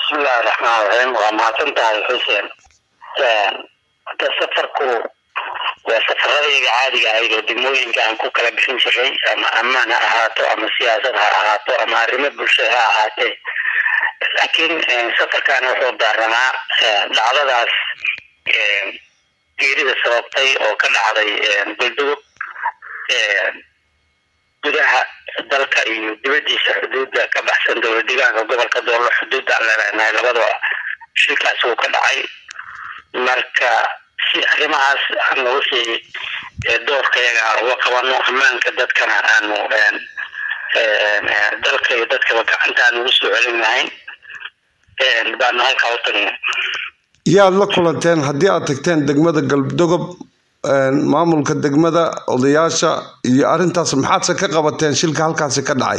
bismillahi raxmaan raxiim waa mahadsan tahay xuseen hada safarku waa safaradayda caadiga ahayd oo degmooyinka aan ku kala bixin jiray ama ammaan ha ahaato ama siyaasad ha ahaato ama arrimo bulsho ha ahaatee laakiin safarkan wuxuu daaramaa dhacdadaas geerida sababtay oo ka dhacday buldugub gudaha dalka iyo dibadiisa xuduudda ka baxsan dowlad deegaanka gobolka doolo xuduudda aan leenahay labadaba shilkaas wuu ka dhacay marka si arrimahaas aanu wixii doorkayaga aan uga qabano ammaanka dadkana aanu dalka iyo dadkaba gacanta aan ugu soo celin lahayn baanu halkaa u tagnay yaad la kulanteen haddii aad tagteen degmada galdogob maamulka degmada odayaasha iyo arrintaas maxaadse ka qabateen shilka halkaasi ka dhacay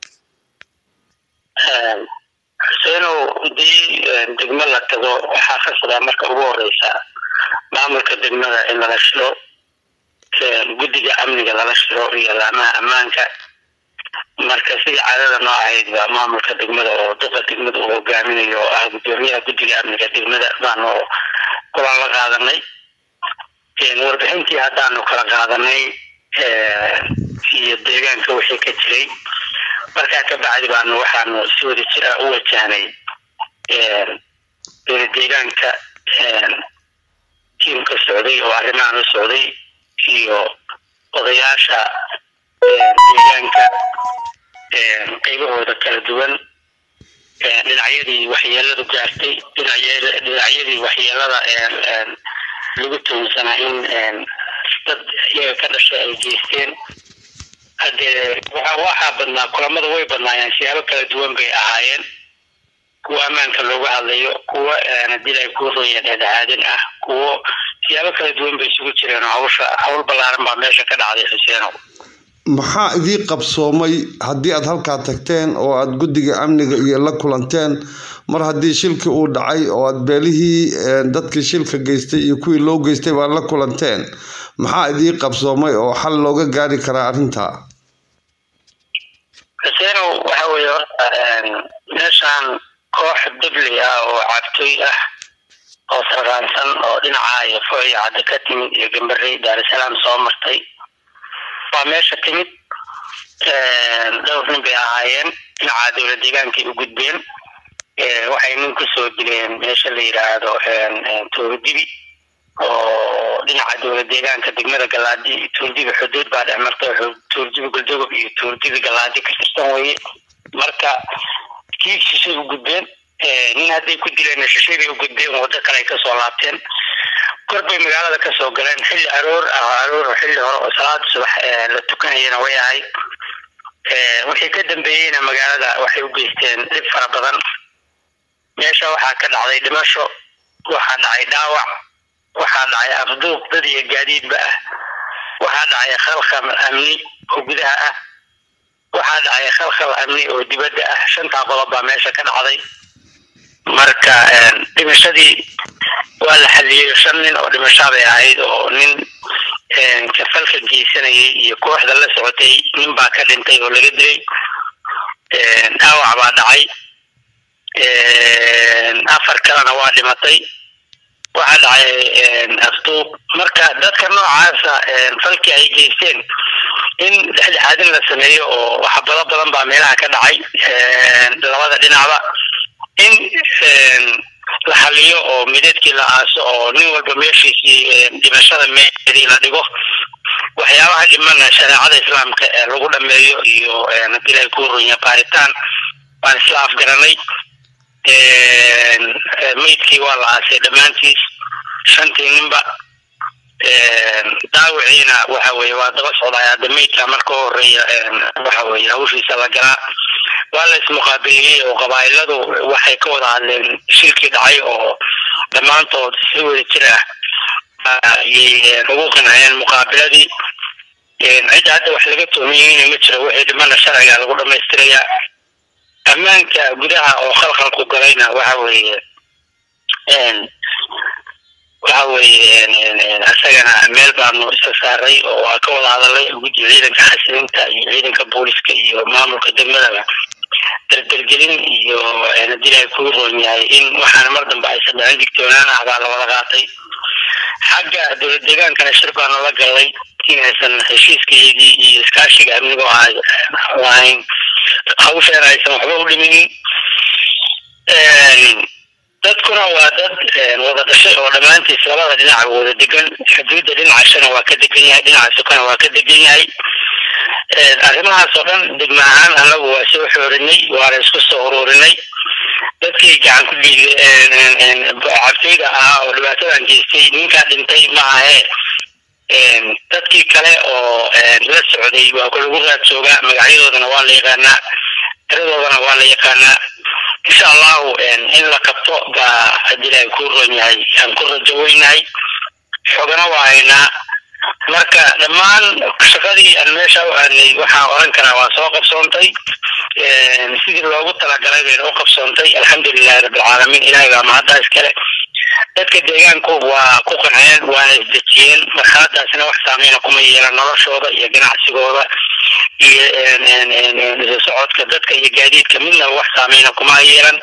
xuseenow hadii degmo la tago waxaa khasabaa marka ugu horeysa maamulka degmada in lala shiro guddiga amniga lala shiro iyo laamaha ammaanka marka sidii caadada noo ahayd ba maamulka degmada oo dadka degmada uu hogaaminayo oo ah gudoomiyaha guddiga amniga degmada baanu kulan la qaadanay warbixintii haddaanu kala qaadanay iyo deegaanka wixii ka jiray markaa ka bacdi baanu waxaanu si wada jira u wajahnay dowlad deegaanka tiimka socday oo arrimahan u socday iyo odayaasha deegaanka qaybahooda kala duwan dhinacyadii waxyeeladu gaartay dhinacyadii waxyeelada lagu tuhunsanaa in dad iyaga ka dhashay ay geysteen hadee waxaa badnaa kulamada way badnaayeen siyaabo kala duwan bay ahaayeen kuwo ammaanka looga hadlayo kuwo hadii ay kuu ronya dhexdhexaadin ah kuwo siyaabo kala duwan bay isugu jireen oo hawsha hawl ballaaran baa meesha ka dhacday xuseenow maxaa idii qabsoomay haddii aad halkaa tagteen oo aad guddiga amniga iyo la kulanteen mar haddii shilkii uu dhacay oo aad beelihii dadkii shilka geystay iyo kuwii loo geystay baad la kulanteen maxaa idii qabsoomay oo xal looga gaari karaa arrintaa xuseenow waxa weeye horta meeshaan koox dibli ah oo cabtooy ah oo sarraansan oo dhinaca iyo fo iyo cadda ka timid iyo gambarey daarusalaam soo martay waa meesha timid dhowr nin bay ahaayeen dhinaca dowlad deegaankay u gudbeen waxay nin kusoo dileen meesha la yidhaahdo tuurdibi oo dhinaca dowlad deegaanka degmada galaadi tuurdibi xuduud baa dhex marta tuurdibi guldogob iyo tuurdibi galaadi ka tirsan weye marka kii shishay u gudbeen nin hadday ku dileen shishay bay u gudbeen waddo kale ay kasoo laabteen kor bay magaalada kasoo galeen xilli aroor ah aroor xilli hore oo salaada subax la tukanayana way ahayd wixii ka dambeeyeyna magaalada waxay u geysteen dhib fara badan meesha waxaa ka dhacday dhimasho waxaa dhacay dhaawac waxaa dhacay afduuq dad iyo gaadiidba ah waxaa dhacay khalkhal amni oo gudaha ah waxaa dhacay khalkhal amni oo dibadda ah shantaa qodob baa meesha ka dhacday marka dhimashadii waa la xaliyey shan nin oo dhimashaa bay ahayd oo nin kafalka geysanayay iyo kooxda la socotay nin baa ka dhintay oo laga dilay dhaawac baa dhacay afar kalena waa dhimatay waxaa dhacay afduub marka dadka noocaasa falkii ay geysteen in dhexdhexaadin la sameeyo oo waxbado badan baa meelaha ka dhacay labada dhinacba in la xaliyo oo mideedkii la aaso oo nin walba meeshiisii dhimashada meedii la dhigo waxyaabaha dhimana shareecada islaamka ee lagu dhameeyo iyo hadii ilahay ku runya baaritaan baan isla afgaranay meydkii waa la aasay dhammaantiis shantii ninba daawiciina waxa weye waa daba socdaay hadda meydka marka u horeeya waxa weye hawshiisa la galaa waa la ismuqaabiliyey oo qabaa'iladu waxay ka wada hadleen shilkii dhacay oo dhammaantood si wada jir ah ayay ugu qanceen muqaabiladii cidda hadda wax laga tuhmiyeyna ma jiro wixii dhimana sharciga lagu dhamaystirayaa ammaanka gudaha oo khalkhalku galayna waxa weeye waxa weeye isagana meel baanu iska saaray oo waa ka wada hadalay guddi ciidanka xasilinta iyo ciidanka booliska iyo maamulka degmadaba dardargelin iyo haddii ilaahay kuu roon yahay in waxaana mar dambe aysan dhicin digtoonaan ah baa lawada qaatay xagga dowlad deegaankana shir baanu la galnay inaysan heshiiskayagii iyo iskaashiga amnigoo lahayn hawsheena aysan waxba u dhiminin dadkuna waa dad wada dhashay oo dhammaantiis labada dhinaca wada degan xuduudda dhinacashana waa ka degan yahay dhinaca sukana waa ka degan yahay arrimahaas oo dhan degma ahaan anagu waa soo xoorinay waana isku soo ururinay dadkii gacan ku dhiigay cabtooyda ahaa oo dhibaatadan geystay ninkaa dhintay ma ahe dadkii kale oo la socday waa lagu raad joogaa magacyadoodana waa la yaqaanaa tiradoodana waa la yaqaanaa insha allahu in la qabto baa haddii ilaahay kuu roon yahay aan ku rajo weynahay xogana waa haynaa marka dhammaan shaqadii aan meesha u aanay waxaan oran karaa waa soo qabsoontay sidii loogu talagalay bayna u qabsoontay alxamdulilahi rabbilcaalamiin ilahay baa mahadda iskale dadka deegaanku waa ku qanceen waana isdejiyeen marxaladaasina wax saameyna kuma yeelan noloshooda iyo ganacsigooda iyo isu socodka dadka iyo gaadiidka midnaba wax saameyna kuma yeelan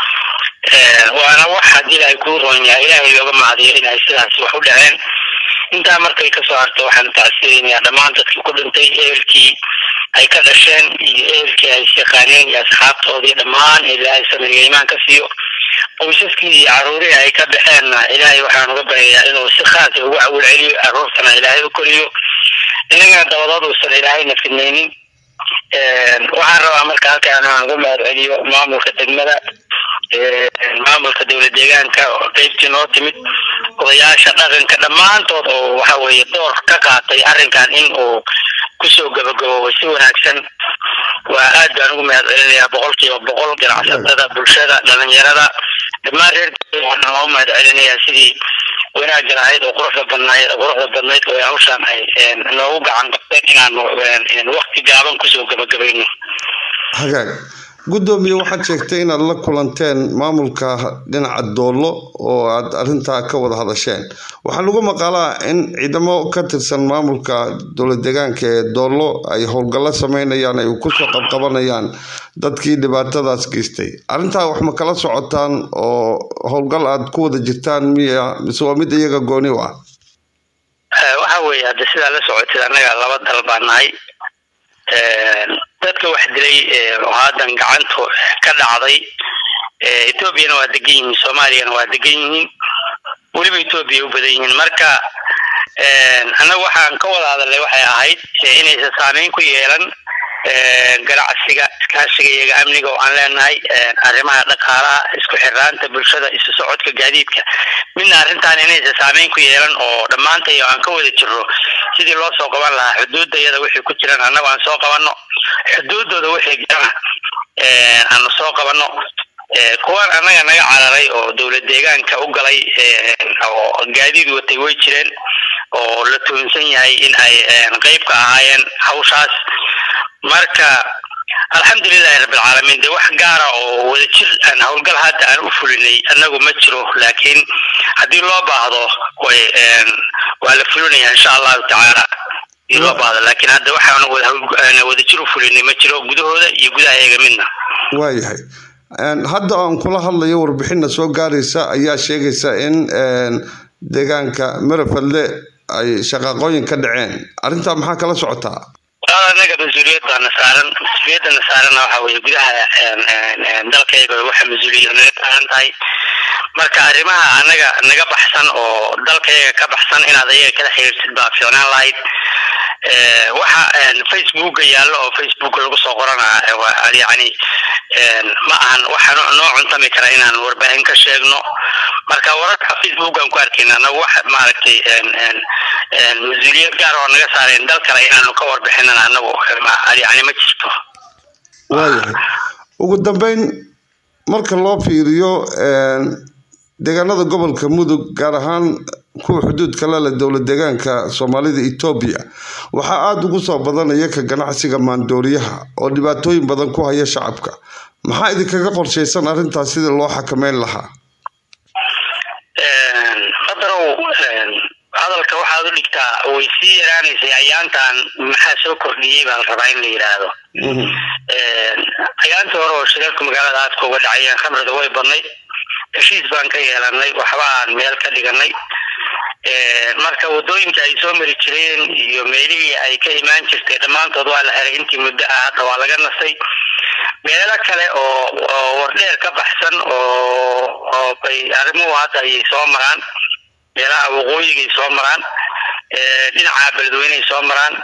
waana wax haddii ilaahay kuu roon yahay ilaahay looga mahadiyo inay sidaas wax u dhaceen intaa markay kasoo harto waxaan tacsirinayaa dhammaan dadkii ku dhintay ehelkii ay ka dhasheen iyo ehelkii ay isyaqaaneen iyo asxaabtoodii dhammaan ilaahay samiriga imaan ka siiyo qoysaskii iyo caruurihii ay ka baxeenna ilaahay waxaan uga baryayaa inuu si khaasa ugu cawil celiyo caruurtana ilaahay u koriyo innagana dabadood uusan ilaahayna fidnaynin waxaan rabaa marka halkaan aan uga mahad celiyo maamulka degmada maamulka dowlad deegaanka oo qeybtii noo timid odayaasha dhaqanka dhammaantood oo waxa weeye door ka qaatay arrinkan in uu kusoo gabagaboobay si wanaagsan waa aad baan ugu mahad celinayaa boqolkiiba boqol ganacsatada bulshada dhalinyarada dhammaan reer waxaan loo mahad celinayaa sidii wanaaggan ahayd oo quruxda badnayd quruxda badnayd oo hawshaan ay noogu gacan qabteen inaanu wakti gaaban kusoo gabagabayno hagaag guddoomiye waxaad sheegtay inaad la kulanteen maamulka dhinaca doollo oo aad arrintaa ka wada hadasheen waxaa lagu maqalaa in ciidamo ka tirsan maamulka dowlad deegaanka ee doollo ay howlgallo sameynayaan ay kusoo qabqabanayaan dadkii dhibaatadaas geystay arrintaa wax ma kala socotaan oo howlgal aad ku wada jirtaan miya mise waa mid iyaga gooni u ah waxa weeye hadda sidaa la socotid annaga laba dal baa nahay dadka wax dilay oo haddan gacantu ka dhacday etoobiyana waa degan yihiin soomaaliyana waa degan yihiin weliba etoobiya u badan yihiin marka annaga waxaan ka wada hadalnay waxay ahayd inaysan saameyn ku yeelan ganacsiga iskaashiga iyaga amniga oo aan leenahay arrimaha dhaqaalaha isku xiraanta bulshada isu socodka gaadiidka midna arrintan inaysan saameyn ku yeelan oo dhammaantay aan ka wada jirno sidii loo soo qaban lahaa xuduudda iyada wixii ku jiran annagu aan soo qabanno xuduuddooda wixii jirana aanu soo qabanno kuwan annaga naga cararay oo dowlad deegaanka u galay oo gaadiid watay way jireen oo la tuunsan yahay in ay qeyb ka ahaayeen hawshaas marka alxamdulilahi rabbilcaalamiin de wax gaara oo wada jir aan howlgal hadda aan u fulinay annagu ma jiro laakiin haddii loo baahdo way waa la fulinaya insha allahu tacaala hadii loo baahdo laakiin hadda waxaan wada jir u fulinay ma jiro gudahooda iyo gudaha eega midna waayahay hadda aan kula hadlayo warbixinna soo gaaraysa ayaa sheegaysa in deegaanka marafadle ay shaqaaqooyin ka dhaceen arrintaa maxaa kala socotaa anaga mas-uuliyad baana saaran mas-uuliyadana saarana waxa weye gudaha dalkayga waxa mas-uuliyad naga saaran tahay marka arrimaha anaga naga baxsan oo dalkayga ka baxsan inaad ayaga kala xiriirtid baa fiicnaan lahayd waxa facebooka yaallo oo facebooka lagu soo qorana yani ma ahan waxa noo cuntami kara inaan warbaahin ka sheegno marka wararka facebookan ku arkayna anagu wax maaragtay mas-uuliyad gaar oo naga saareen dal kale inaanu ka warbixinana anagu yani ma jirto waayahay ugu dambeyn marka loo fiiriyo deegaanada gobolka mudug gaar ahaan kuwa xuduudka lale dowlad deegaanka soomaalida etoobiya waxaa aada ugu soo badanaya ka ganacsiga maandooriyaha oo dhibaatooyin badan ku haya shacabka maxaa idinkaga qorshaysan arrintaas sidii loo xakameyn lahaa qadarow hadalka waxaad u dhigtaa way sii yaraanaysay ayaantan maxaa soo kordhiyey baa la rabaa in la yidhaahdo ayaantii hore oo shirarka magaalada aadka uga dhacayeen khamrida way badnayd heshiis baan ka yeelanay waxbaan meel ka dhiganay marka wadooyinka ay soo mari jireen iyo meelihii ay ka imaan jirtay dhammaantood waa la helay intii muddo ah hadda waa laga nasay meelo kale oo oo wardheer ka baxsan oo oo bay arrimuhu hadda ayay soo maraan meelaha waqooyigay soo maraan dhinaca beledweyneay soo maraan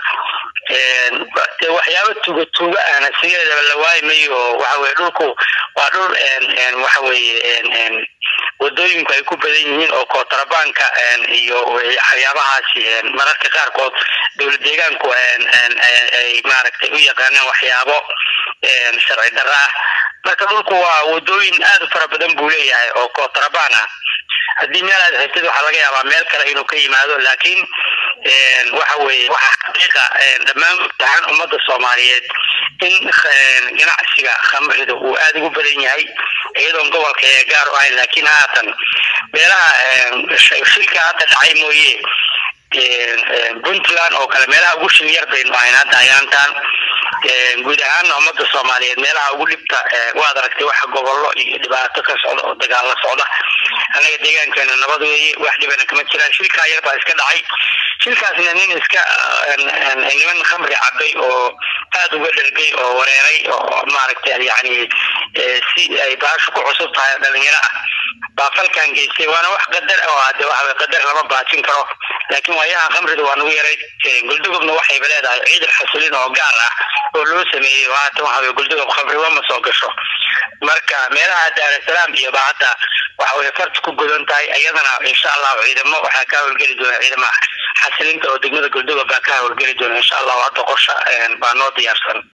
de waxyaaba tuuga tuuga ahna sigeedaba la waayi mayo waxa weye dhulku waa dhul waxa weye wadooyinku ay ku badan yihiin oo kootrabaanka iyo waxyaabahaasi mararka qaarkood dowlad deegaanku ay maaragtay u yaqaanaan waxyaabo sharci darra ah marka dhulku waa wadooyin aad u fara badan buu leeyahay oo kootrabaan ah haddii meel aad xigtid waxaa laga yaabaa meel kale inuu ka yimaado laakiin waxa weye waxa xaqiiqa dhammaan tahan ummadda soomaaliyeed in ganacsiga khamrida uu aada ugu badan yahay iyadoon gobolka ee gaar u ahayn laakiin haatan meelaha shilka hadda dhacay mooye puntland oo kale meelaha ugu shil yar baynu ahayn hadda ayaantaan guud ahaana ummadda soomaaliyeed meelaha ugu dhibta waad aragtay waxa gobollo iyo dhibaato ka socda oo dagaalla socda annaga deegaankeena nabad weeye wax dhibana kama jiraan shilkaa yar baa iska dhacay shilkaasna nin iska niman khamri cabay oo aada uga dhergay oo wareeray oo maaragtay yani si ay baashu ku cusub tahay dhalinyaro ah baa falkan geystay waana wax qadar oo hade waxa qadar lama baajin karo laakiin waayahan khamrida waa nagu yaray guldugubna waxayba leedahay ciidan xasilin oo gaar ah oo loo sameeyey haatan waxa weye guldugub khamriba ma soo gasho marka meelaha daarasalaam iyo ba hadda waxa weye farta ku godan tahay iyadana insha allahu ciidamo waxaa ka howlgeli doona ciidamaha xasilinta oo degmada guldugub baa ka howlgeli doona insha allahu hadda qorsha baa noo diyaarsan